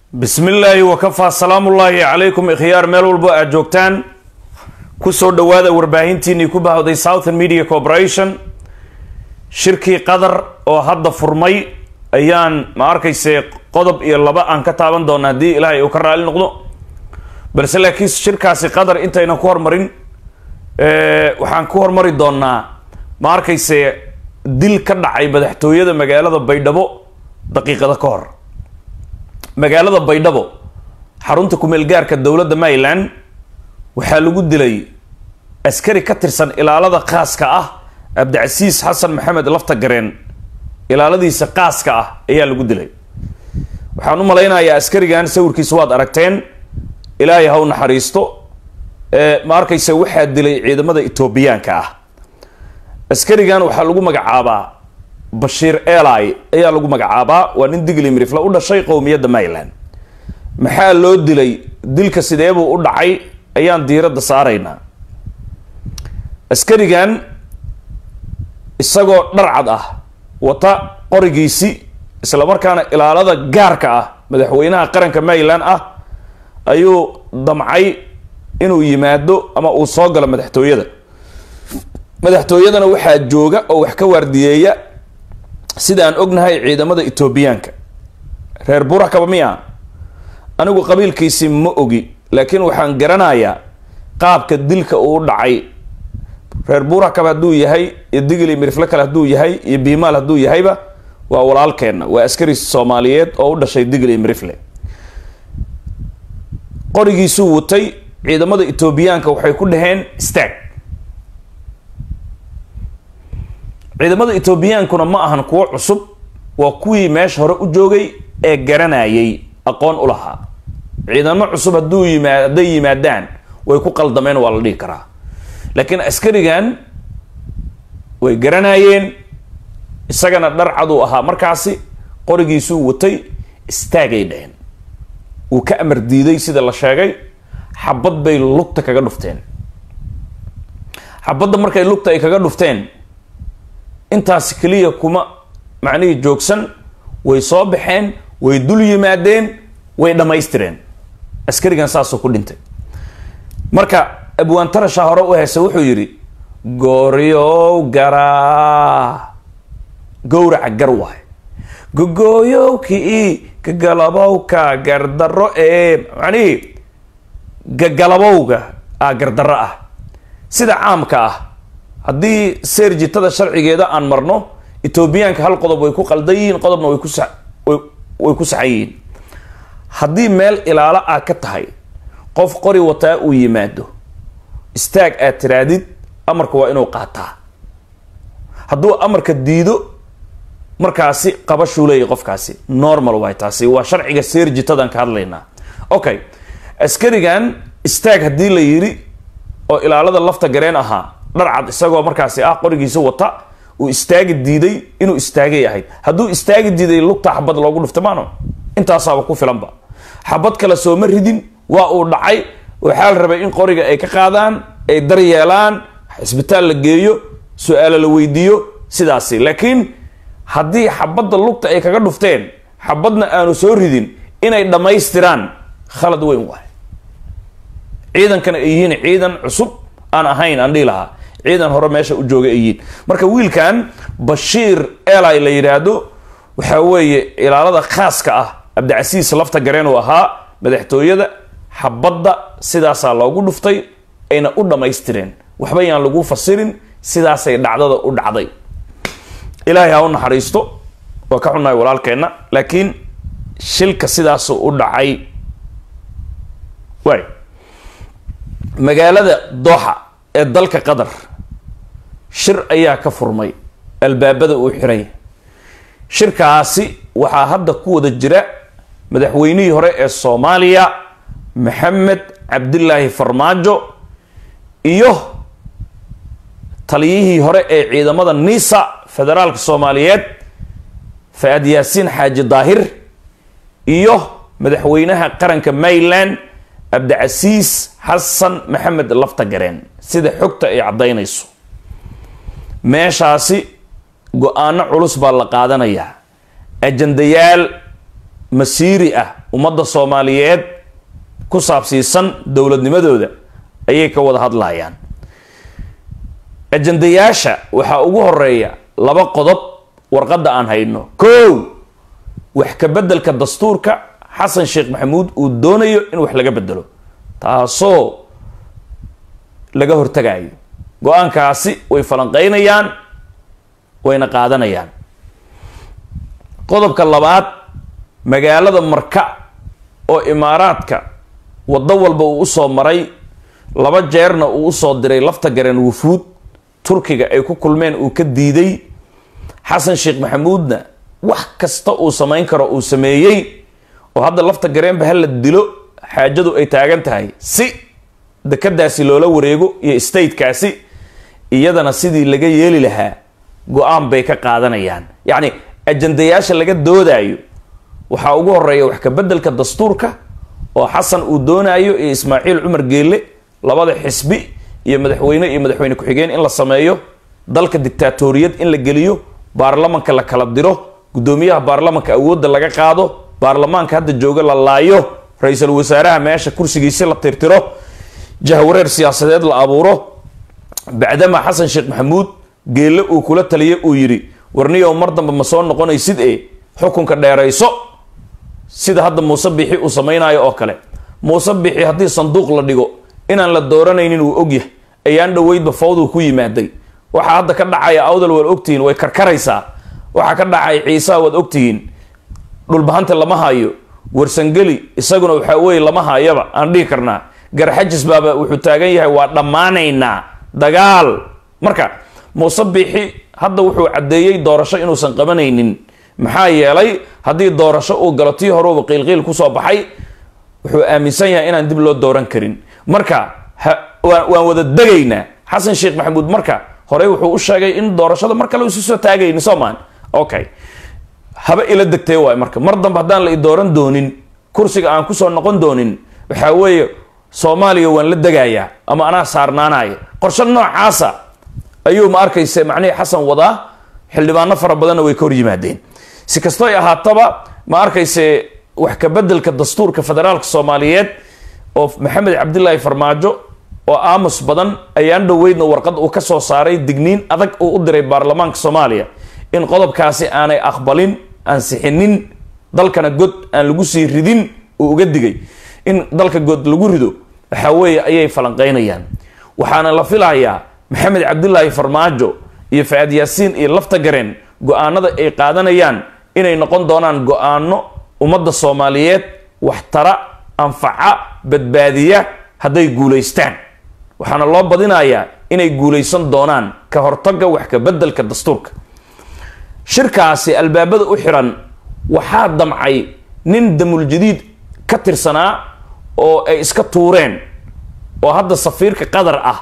bismi illaahi wakafaa salaamullaahi calaykum ikhyaar meel walbo aad joogtaan kusoo dhowaada warbaahintiinii ku bahawday southern media corporation shirkii qadar oo hadda furmay ayaan ma arkayse qodob iyo laba aan ka taaban doona haddii ilaahay uu ka raali noqdo balse laakiin shirkaasi qadar intaynan ku hormarin waxaan ku hormari doonaa ma arkayse dil ka dhacay madaxtooyada magaalada baydhabo daqiiqada ka hor magaalada baydhabo xarunta kumeel gaarka dowladda maryland waxaa lagu dilay askari ka tirsan ilaalada khaaska ah cabdicasiis xasan maxamed lafta gareen ilaaladiisa qaaska ah ayaa lagu dilay waxaan u malaynayaa askarigan sawirkiisa waad aragteen ilaahay ha u naxariisto ma arkaysa waxaa dilay ciidamada etoobiyaanka ah askarigan waxaa lagu magacaabaa bashiir eli ayaa lagu magacaabaa waa nin digli mirifla u dhashay qowmiyadda maryland maxaa loo dilay dilka sideebuu u dhacay ayaan diiradda saaraynaa askarigan isagoo dharcad ah wata qorigiisi islamarkaana ilaalada gaarka ah madaxweynaha qaranka maryland ah ayuu damcay inuu yimaado ama uu soo galo madaxtooyada madaxtooyadana waxaa jooga oo wax ka waardiyeeya sida aan ognahay ciidamada etoobiyaanka reer burakaba miya anigu qabiilkiisi ma ogi laakiin waxaan garanayaa qaabka dilka uu dhacay reer burakaba hadduu yahay iyo digli mirifle kale hadduu yahay iyo biimaal hadduu yahayba waa walaalkeenna waa askari soomaaliyeed oo u dhashay digli mirifle qorigiisuu watay ciidamada etoobiyaanka waxay ku dhaheen stag ciidamada etoobiyaankuna ma ahan kuwo cusub waa kuwii meesha hore u joogay ee garanayay aqoon u lahaa ciidamo cusub hadduu yimaa hadday yimaadaan way ku qaldameen waa la dhihi karaa laakiin askarigan way garanayeen isagana dhar caduu ahaa markaasi qorigiisuu watay istaagay dheheen wuu ka amar diiday sida la sheegay xabad bay lugta kaga dhufteen xabadda markay lugta ay kaga dhufteen intaas keliya kuma macnihii joogsan way soo baxeen way dul yimaadeen way dhammaystireen askarigan saasuu ku dhintay marka abwaantarasha hore u heysa wuxuu yidhi gooryow garaa gowraca gar waay gogooyowkii gagalabowka gardarro ee macnihii gagalabowga a gardarro ah sida caamka ah haddii seerjitada sharcigeeda aan marno etoobiyaanka hal qodob way ku qaldan yihiin qodobna way ku sa way ku saxan yihiin haddii meel ilaalo ah ka tahay qof qori wataa uu yimaado istaag aad tiraadid amarka waa inuu qaataa hadduu amarka diido markaasi qabashuu leeyahy qofkaasi normal waay taasi waa sharciga seerjitadan ka hadlaynaa okay askarigan istaag haddii la yidhi oo ilaalada lafta gareen ahaa dharcad isagoo markaasi ah qorigiisa wata uu istaagi diiday inuu istaagay ahayd hadduu istaagi diiday lugta xabad loogu dhuftay maano intaasaaba ku filanba xabad kale sooma ridin waa uu dhacay waxaa la rabay in qoriga ay ka qaadaan ay daryeelaan cisbitaal la geeyo su-aalo la weydiiyo sidaasi laakiin haddii xabadda lugta ay kaga dhufteen xabadna aanu soo ridin inay dhammaystiraan khalad weyn waay ciidankana ay yihiin ciidan cusub aan ahayn aan dhihi lahaa ciidan hore meesha u jooga ay yihiin marka wiilkan bashiir eli la yidhaahdo waxaa weeye ilaalada khaaska ah cabdicasiis lafta gareen uu ahaa madaxtooyada xabadda sidaasaa loogu dhuftay ayna u dhammaystireen waxba yaan lagu fasirin sidaasay dhacdada u dhacday ilaahay ha u naxariisto waa ka xunnahay walaalkeenna laakiin shilka sidaasuu u dhacay waay magaalada dooxa ee dalka qatar shir ayaa ka furmay albaabada uu xiray shirkaasi waxaa hadda ku wada jira madaxweynihii hore ee soomaaliya maxamed cabdilaahi farmaajo iyo taliyihii hore ee ciidamada nisa federaalka soomaaliyeed fa-ad yaasiin xaaji daahir iyo madaxweynaha qaranka maryland cabdicasiis xasan maxamed lafta gareen sida xogta ay caddaynayso meeshaasi go-aano culus baa la qaadanayaa ajandayaal masiiri ah ummadda soomaaliyeed ku saabsiisan dowladnimadooda ayay ka wada hadlayaan ajandayaasha waxaa ugu horeeya laba qodob warqadda aan hayno kow wax ka beddelka dastuurka xasan sheekh maxamuud uu doonayo in wax laga bedelo taasoo laga hortagayo go-aankaasi way falanqeynayaan wayna qaadanayaan qodobka labaad magaalada marka oo imaaraadka waddo walba uu usoo maray laba jeerna uu usoo diray lafta gareen wufuud turkiga ay ku kulmeen uu ka diiday xasan sheekh maxamuudna wax kasta uu samayn karo uu sameeyey oo hadda lafta gareenba hala dilo xaajadu ay taagan tahay si dekadaasi loola wareego iyo statekaasi iyadana sidii laga yeeli lahaa go-aan bay ka qaadanayaan yacni ajandayaasha laga doodayo waxaa ugu horeeya wax ka beddelka dastuurka oo xasan uu doonayo iyo ismaaciil cumar geelle labada xisbi iyo madaxweyne iyo madaxweyne ku-xigeen in la sameeyo dalka dictaatoriyad in la geliyo baarlamanka la kala diro guddoomiyaha baarlamanka awoodda laga qaado baarlamaanka hadda jooga la laayo ra-iisul wasaaraha meesha kursigiisi la tirtiro jahwareer siyaasadeed la abuuro bacdama xasan sheekh maxamuud geelle uu kula taliya uu yidhi warniyow mar dambe ma soo noqonaysid ee xukunka dheerayso sida hadda muuse bixi uu samaynayo oo kale muuse bixi haddii sanduuq la dhigo inaan la dooranaynin uu ogyahay ayaan dhoweydba fawduu ku yimaaday waxaa hadda ka dhacaya awdal waad ogtihiin way karkaraysaa waxaa ka dhacay ciisaa waad ogtihiin dhulbahanta lama hayo warsangeli isaguna waxaa weye lama hayaba aan dhihi karnaa garxajis baaba wuxuu taagan yahay waa dhammaanaynaa dagaal marka muuse bixi hadda wuxuu caddeeyey doorasho inuusan qabanaynin maxaa yeelay haddii doorasho uu galo tii horuba qiilqiil kusoo baxay wuxuu aaminsan yahay inaan dib loo dooran karin marka waan wada degaynaa xasan sheekh maxamuud marka horey wuxuu u sheegay in doorashada mar kale isu soo taagayni soomaan okay haba ila degtee waay marka mar dambe haddaan la i dooran doonin kursiga aan kusoo noqon doonin waxaa weeye soomaaliya waan la degayaa ama anaa saarnaanaya qorshe noocaasa ayuu ma arkayse macnihii xasan wadaa xildhibaano fara badanna way ka hor yimaadeen si kastoy ahaataba ma arkayse wax ka beddelka dastuurka federaalka soomaaliyeed oo maxamed cabdilaahi farmaajo oo aamus badan ayaan dhoweydna warqad uu ka soo saaray digniin adag uu u diray baarlamaanka soomaaliya in qodobkaasi aanay aqbalin ansixinin dalkana god aan lagu sii ridin uu uga digay in dalka god lagu rido waxaa weeye ayay falanqeynayaan waxaana la filayaa maxamed cabdilaahi farmaajo iyo fa-aad yaasiin iyo lafta gareen go-aanada ay qaadanayaan inay noqon doonaan go-aano ummadda soomaaliyeed waxtara anfaca badbaadiya hadday guulaystaan waxaana loo badinayaa inay guulaysan doonaan ka hortaga wax ka beddelka dastuurka shirkaasi albaabada u xiran waxaa damcay nin damuljadiid ka tirsanaa oo ay iska tuureen oo hadda safiirka qatar ah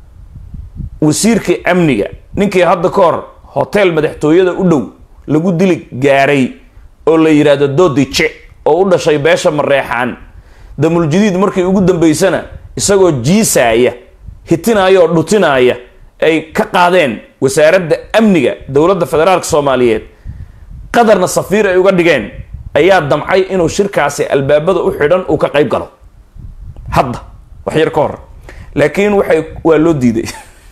wasiirka amniga ninkii hadda ka hor hotel madaxtooyada u dhow lagu dili gaaray oo la yidhaahdo doodice oo u dhashay beesha mareexaan damuljadiid markii ugu dambeysana isagoo jiisaaya hitinaya oo dhutinaaya ay ka qaadeen wasaaradda amniga dowladda federaalka soomaaliyeed qadarna safiir ay uga dhigeen ayaa damcay inuu shirkaasi albaabada u xidhan uu ka qayb galo hadda wax yar ka hor laakiin waxay waa loo diiday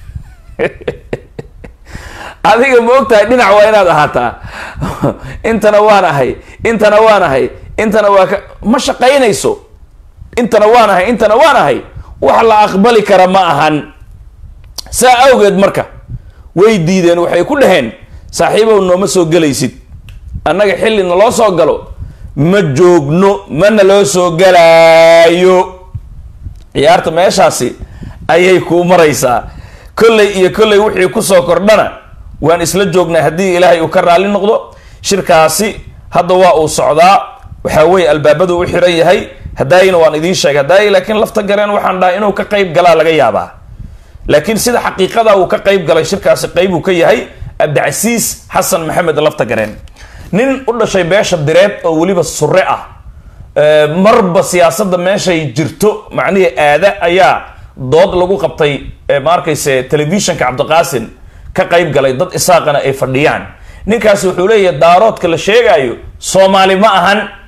adiga ma ogtahay dhinac waa inaad ahaataa intana waan ahay intana waan ahay intana waa ka ma shaqaynayso intana waan ahay intana waan ahay wax la aqbali kara ma ahan saa awgeed marka way diideen waxay ku dhaheen saaxiibow nooma soo gelaysid annaga xilli naloo soo galo ma joogno mana loo soo galaayo ciyaarta meeshaasi ayay kuu maraysaa kolley iyo kolley wixii kusoo kordhana waan isla joognaa haddii ilaahay uu ka raalli noqdo shirkaasi hadda waa uu socdaa waxaa weeye albaabadu u xiran yahay hadaayina waan idiin sheegay hadaayi laakiin lafta gareen waxaan dhahay inuu ka qayb galaa laga yaabaa laakiin sida xaqiiqada uu ka qayb galay shirkaasi qayb uu ka yahay abdicasiis xasan maxamed lafta gareen nin u dhashay beesha direed oo weliba sure ah marba siyaasadda meeshay jirto macnihii aada ayaa dood lagu qabtay ma arkayse telefishinka cabdiqaasin ka qayb galay dad isaaqana ay fadhiyaan ninkaasi wuxuu leeyahay daaroodka la sheegaayo soomaali ma ahan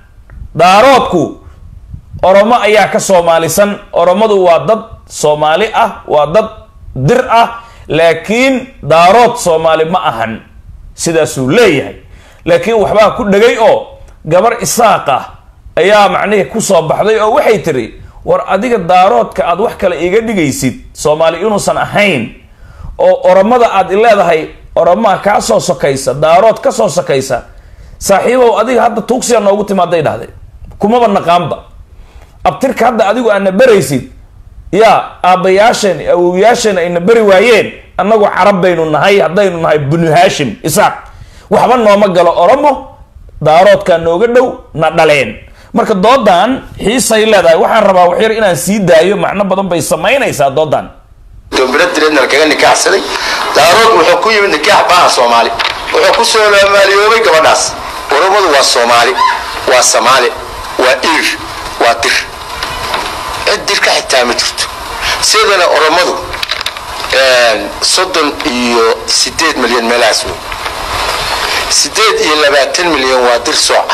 daaroodku oromo ayaa ka soomaalisan oromadu waa dad soomaali ah waa dad dir ah laakiin daarood soomaali ma ahan sidaasuu leeyahay laakiin waxbaa ku dhegay oo gabar isaaq ah ayaa macnihii kusoo baxday oo waxay tiri war adiga daaroodka aad wax kale iga dhigaysid soomaali inuusan ahayn oo oromada aad i leedahay oromaa kaa soo sokaysa daarood ka soo sokaysa saaxiibow adiga hadda tuugsiya noogu timaaday dhahday kumaba naqaanba abtirka hadda adigu aadna beraysid yaa aabbayaasheen awowyaasheen ayna beri waayeen annagu carab baynu nahay haddaynu nahay binu haashim isaaq waxba nooma galo oromo daaroodkaa nooga dhow na dhaleen marka doodan xiisay leedahay waxaan rabaa waxyar inaan sii daayo macno badan bay samaynaysaa doodan dombira direedna lakaga nikaaxsaday daarood wuxuu ku yimid nikaax baaha soomaali wuxuu ku soo maaliyoobay gabadhaas oromadu waa soomaali waa samaali waa ir waa dir cid dir ka xitaa ma jirto sidana oromadu soddon iyo sideed milyan meelahaas wey sideed iyo labaatan milyan waa dir sooca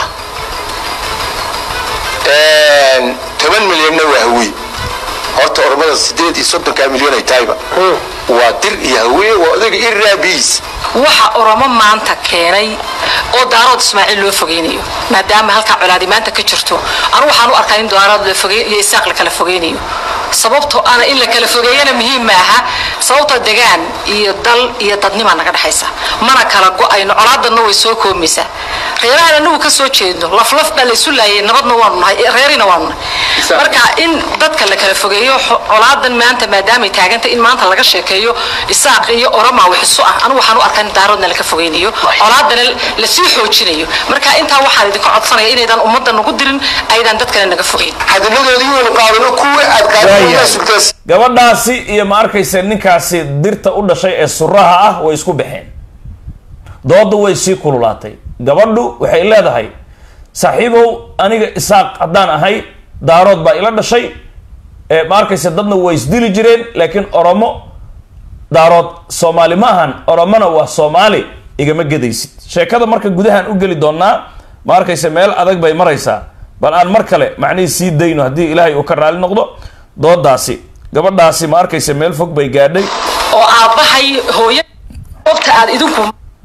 toban milyanna waa hawiye horta oromada sideed iyo soddonkaa milyan ay tahayba waa dir iyo hawiye waa odayga iraabiis waxa oromo maanta keenay oo daarood ismaaciil loo fogeynayo maadaama halkaa colaadi maanta ka jirto anu waxaan u arkaa in daarood iyo isaaq la kala fogeynayo sababtoo ana in la kala fogeeyana muhiim maaha sababtoo degaan iyo dal iyo dadnimaa naga dhexaysa mana kala go-ayno colaadanna way soo koomaysaa reerahan anagu ka soo jeedno laflaf baa laysu laayay nabadna waanu nahay reerina waanu nahay marka in dadka la kala fogeeyo colaadan maanta maadaamay taaganta in maanta laga sheekeeyo isaaq iyo oromaa wixisu ah anigu waxaan u arkaa in daaroodna laka fogeynayo colaadana lasii xoojinayo marka intaa waxaan idinka codsanaya inaydan ummadda nagu dirin aydan dadkana naga fogeyn xadiladoodii waynu qaadano kuwa aad qaadana sugtaas gabadhaasi iyo ma arkaysa ninkaasi dirta u dhashay ee suraha ah way isku baxeen dooda way sii kululaatay gabadhu waxay leedahay saaxiibow aniga isaaq haddaan ahay daarood baa ila dhashay ma arkaysa dadna way isdili jireen laakiin oromo daarood soomaali ma ahan oromona waa soomaali igama gedaysid sheekada marka gudahaan u geli doonaa ma arkaysa meel adag bay maraysaa bal aan mar kale macnihii sii dayno haddii ilaahay uu ka raali noqdo doodaasi gabadhaasi ma arkaysa meel fog bay gaadhay oo aabbahay hooya qofta aad idinku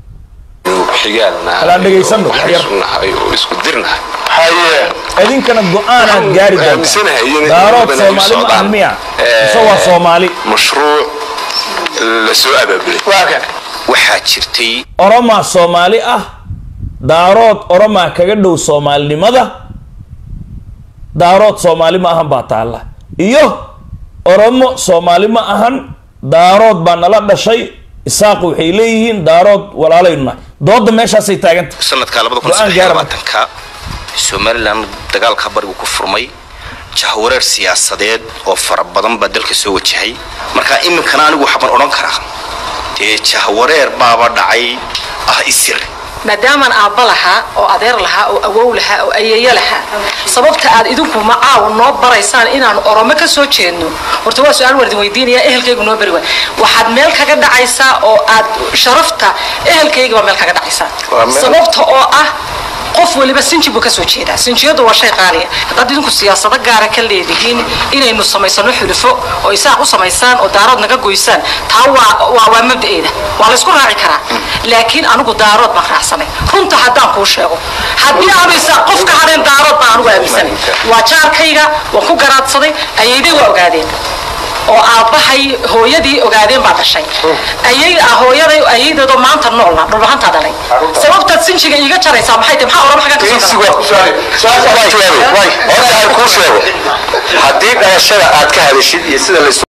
Halaan dhegaysano, wax yar. isku dirnahay haye idinkana go-aanaad gaari doontaa daarood soomaali ma ahan miya mise waa soomaali mashruuc la soo abaabulay waa kan waxaa jirtay oromaa soomaali ah daarood oromaa kaga dhow soomaalinimada daarood soomaali ma ahan baa taalla iyo oromo soomaali ma ahan daarood baa nala dhashay isaaq waxay leeyihiin daarood walaalaynu nahay dooda meeshaasay taaganta sanadka Go-aan gaara marka. ka somalilan dagaalka barigu ku furmay jahwareer siyaasadeed oo fara badan baa dalka soo wajahay marka iminkana anigu waxbaan odhan karaa dee jahwareer baaba dhacay ah isir maadaamaan aabba lahaa oo adeer lahaa oo awow lahaa oo ayeeyo lahaa sababta aad idinku macaaw noo baraysaan inaan oromo ka soo jeedno horta waa su-aal wardin weydiinaya ehelkaygu noo bari waay waxaad meel kaga dhacaysaa oo aad sharafta ehelkayga baa meel kaga dhacaysaa Waa meel- sababta oo ah qof waliba sinji buu kasoo jeedaa sinjiyadu waa shay qaaliya haddaad idinku siyaasado gaara ka leedihiin inaynu samaysano xulufo oo isaaq u samaysaan oo daarood naga goysaan taa waa waa waa mabda'eeda waa laysku raaci karaa laakiin anigu daarood baan raacsanay runta haddaan kuu sheego haddii aanu isaaq qof ka hadheen daarood baan anigu aaminsanay waa jaarkayga waan ku garaadsaday ayayday waa ogaadeen oo aabbahay hooyadii ogaadeen baa dhashay ayay ah hooyaday ayaydeedoo maanta noolna dhulbahantaa dhalay sababtaad sinjiga iiga jaraysaa maxay tahay maxaa orama xaggan ka soo horta aan kuu sheego haddii dhalashada aad ka hadashid iyo sida la